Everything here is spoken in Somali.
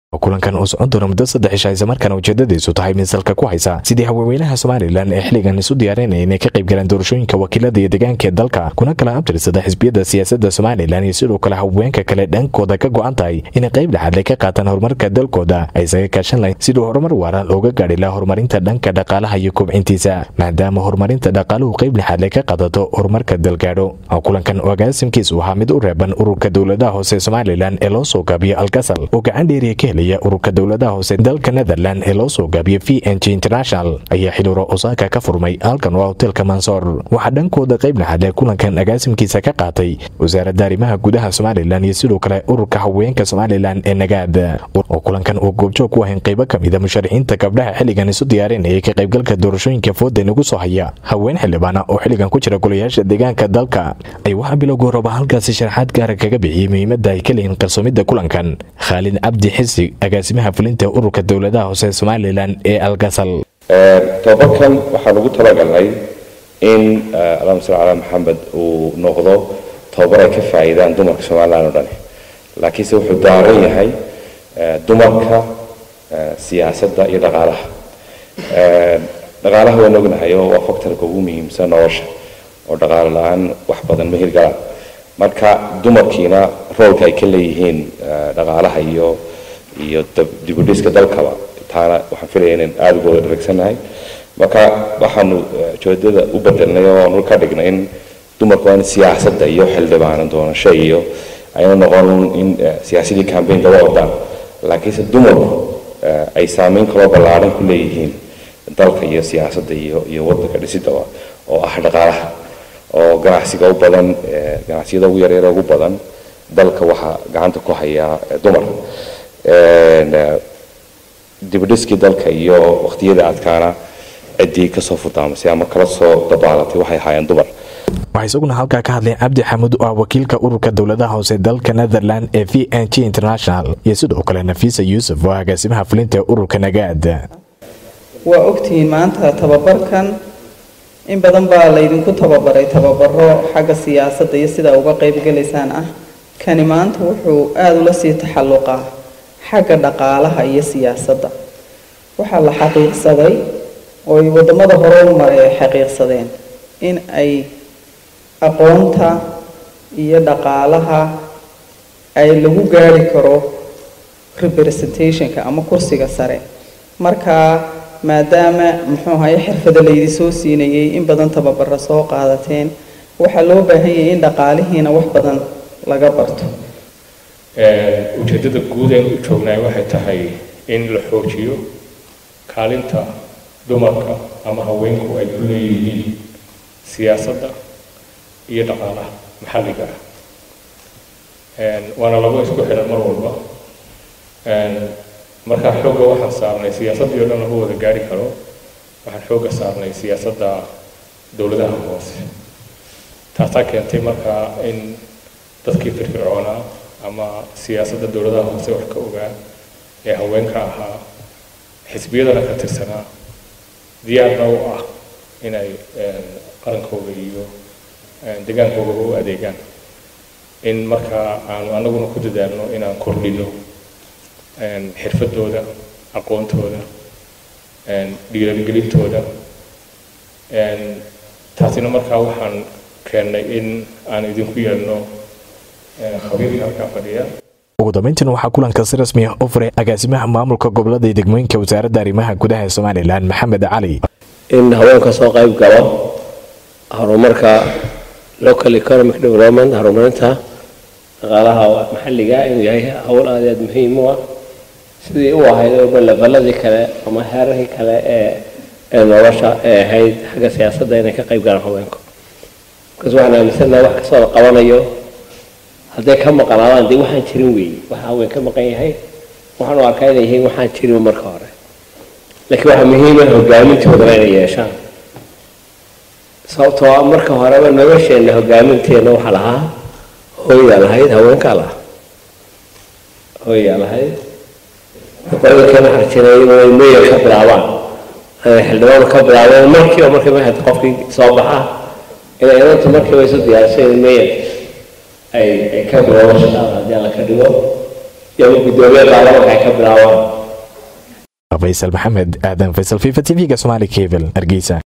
kulankan oo socon doona muddo saddex isha islamarkaana ujeedadiisu tahay misalka ku haysa sidii haweenweynaha somalilan ee xilligan isu diyaarinaya inay ka qayb galaan doorashooyinka wakiilada iyo deegaanka ee dalka kuna kala abtirsada xisbiyada siyaasadda somalilan iyo sidoo kale haweenka kale dhankooda ka go-an tahay inay qayb dhexaadle ka qaataan horumarka dalkooda ay isaga kaashan lahayn siduu horumar waara looga gaadhi laha horumarinta dhanka dhaqaalaha iyo kobcintiisa maadaama horumarinta dhaqaaluhu qayb dhexaadle ka qaadato horumarka dalgaadho kulankan oo agaasimkiisu ahaa mid u reeban ururka dowladaha hoose somalilan ee loo soo gaabiyo alkasal oo gacan dheeriya ka helaya ururka dowladaha hoose dalka netherland ee loo soo gaabiyo v n g international ayaa xiluro osaaka ka furmay halkan waa hotelka mansoor waxaa dhankooda qayb dhexaadle kulankan agaasimkiisa ka qaatay wasaaradda arrimaha gudaha somalilan iyo sidoo kale ururka haweenka somalilan ee nagaad oo kulankan uu goobjoog ku ahayn qaybo ka mida musharaxiinta gabdhaha xilligan isu diyaarinayay ka qaybgalka doorashooyinka fooda nagu soo haya haween xildhibaana oo xilligan ku jira golayaasha deegaanka dalka ay waxaa bilowga horaba halkaasi sharaxaad gaara kaga bixiyey muhiimadda ay ka leeyihin qarsoomidda kulankan khaalid cabdi xisi agaasimaha fulinta ururka dowladaha hoose somalilan ee algasal tobakan waxaan ugu talagalnay in allahuma salli calaa maxamed uu noqdo tababar ay ka faa'iidaan dumarka somalilan oo dhan laakiinse wuxuu daaran yahay dumarka siyaasadda iyo dhaqaalaha dhaqaalaha waan ognahay oo waa factorka ugu muhiimsan nolosha oo dhaqaale la-aan wax badan ma hirgalaan marka dumarkiina roolka ay ka leeyihiin dhaqaalaha iyo iyo dibudhiska dalkaba taana waxaan filaya inaan aada uga wada dharagsannahay marka waxaanu ujeedada u bedelnay oo aanu ka dhignay in dumarku waa in siyaasadda iyo xildhibaanan doonasho iyo ayna noqon in siyaasadii cambaynka la wadaan laakiinse dumarku ay saameyn kaloo ballaaran ku leeyihiin dalka iyo siyaasadda iyo iyo waddanka dhisidaba oo ah dhaqaalaha oo ganacsiga u badan ganacsiyada ugu yaryara ugu badan dalka waxaa gacanta ku hayaa dumar dibadhiskii dalka iyo waqtiyada adkaana ciddii kasoo furtaamasay ama kala soo dabaalatay waxay ahaayeen dumar waxaa isaguna halkaa ka hadlay cabdi xamuud oo ah wakiilka ururka dowladaha hoose dalka netherland ee v n g international iyo sidoo kale nafiisa yuusuf oo agaasimaha fulinta ururka nagaad waa ogtihiin maanta tababarkan in badan baa laydinku tababaray tababaro xagga siyaasadda iyo sidaa uga qaybgalaysaan ah kani maanta wuxuu aada ula sii taxalluqaa xagga dhaqaalaha iyo siyaasadda waxaa la xaqiiqsaday oo ay waddamada hore u maray ay xaqiiqsadeen in ay aqoonta iyo dhaqaalaha ay lagu gaari karo representationka ama kursiga sare markaa maadaama muxuu ahaye xirfada laydi soo siinayay in badan tababara soo qaadateen waxaa loo baahan yahay in dhaqaalihiina wax badan laga barto ujeeddada guud aynu u joognaay waxay tahay in la xoojiyo kaalinta dumarka ama haweenku ay ku leeyihiin siyaasadda iyo dhaqaalaha maxalliga ah waana labo isku xidhan mar walba markaa xoogga waxaan saarnay siyaasaddii o dhan lama wada gaari karo waxaan xoogga saarnay siyaasadda dowladaha hoose taasaa keentay markaa in dadkii firfircoonaa ama siyaasadda dowladaha hoose wax ka ogaa ee haweenka ahaa xisbiyadana ka tirsanaa diyaarna u ah inay qarankooda iyo degaankooda u adeegaan in markaa aanu anaguna ku dadaalno inaan kordhino xirfadooda aqoontooda dhiiragelintooda taasina markaa waxaan keennay in aan idinku yeelno khabiirka halkaa fadhiya ugu dambeyntiina waxaa kulanka si rasmi ah u furay agaasimaha maamulka gobolada iyo degmooyinka wasaaradda arrimaha gudaha ee somalilan maxamed cali in haweenka soo qayb galo horumarka local economic development horumarinta dhaqaalaha maxalliga inuu yahay hawl aad aad muhiim u ah sidii u ahayd oba leveladii kale ama heerarkii kale ee ee nolosha ee ahayd xagga siyaasadda inay ka qayb galaan haweenku markaas waxaan aaminsanaha wax kastoo la qabanayo hadday ka maqanaadaan dee waxaan jirin weeye waxa haween ka maqan yahay waxaan u arkaa inay yihiin waxaan jirin marka hore laakiin waxaa muhiima hogaamintoodana inay yeeshaan sababtoo ah marka horeba nolosheenna hogaaminteena waxaa lahaa hooyaa lahayd haweenkaa lahaa hooyaa lahayd qolada kana xarjinay inay meyer ka bilaabaan inay xildhibaan ka bilaabeen markiiba markii mahad qofkii soo baxa inay inantu markiiba isu diyaarisay in meyer ay ay ka bilowdo shaqaada haddii alla ka dhigo iyo guddoomiye baarlamaanka ay ka bilaabaan faysal maxamed aadan faysal fifa t v-ga somaali cable hargeysa